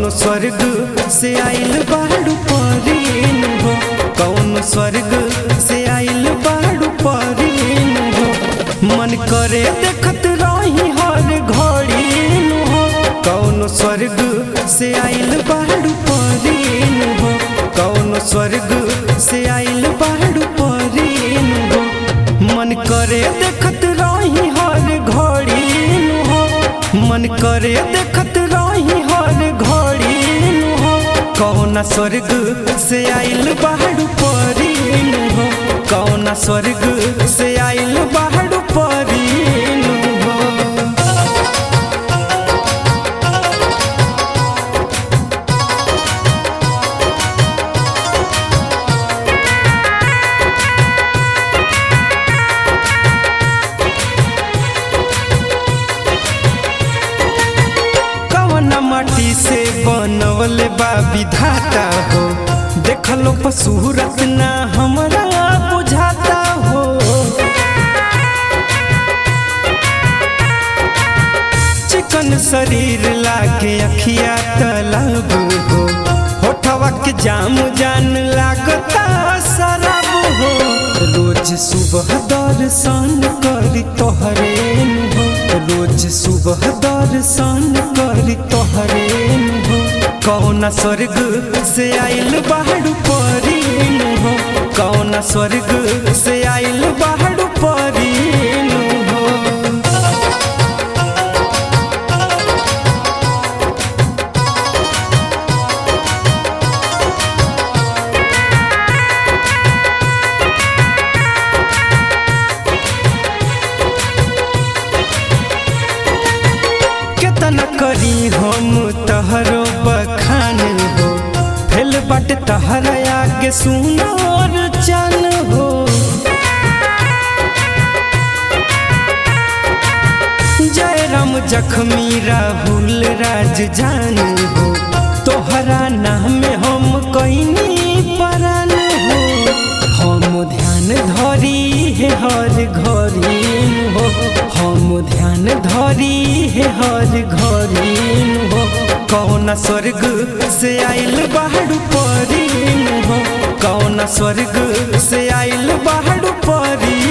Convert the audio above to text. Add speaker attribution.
Speaker 1: कौन स्वर्ग से आइल बाड़ू परीन हो कौन स्वर्ग से आइल बाड़ू परीन हो मन करे देखत रही हर घड़ी हो कौन स्वर्ग से आइल बाड़ू परीन हो कौन स्वर्ग से आइल बाड़ू परीन हो मन करे देखत रही हर घड़ी हो मन करे देखत रही हर घड़ी हो कौना स्वर्ग से आइल बाहर परीन हो कौना स्वर्ग से आइल बाहर परीन हो कवना माटी से बनवल बा विधाता हो देखलो पसूरत ना हमरा बुझाता हो चिकन शरीर लागे अखिया तलब हो होठवा के जाम जान लागता शराब हो रोज सुबह दर्शन करी तोहरे हो रोज सुबह दर्शन करी तोहरे हो कौना स्वर्ग से आइल बाहर परीन हो कौना स्वर्ग से आइल बाहर परीन हो केतना करी हम तहरो बखान हो फेल बट तहर आगे सुनर चन हो जय राम जखमी राहुल राज जान हो तोहरा नाम हम कईनी परान हो हम ध्यान धरी है हर घरी हो हम ध्यान धरी है हर घरी हो कौना स्वर्ग से आइल बाहर परीन हो कौना स्वर्ग से आइल बाहर परी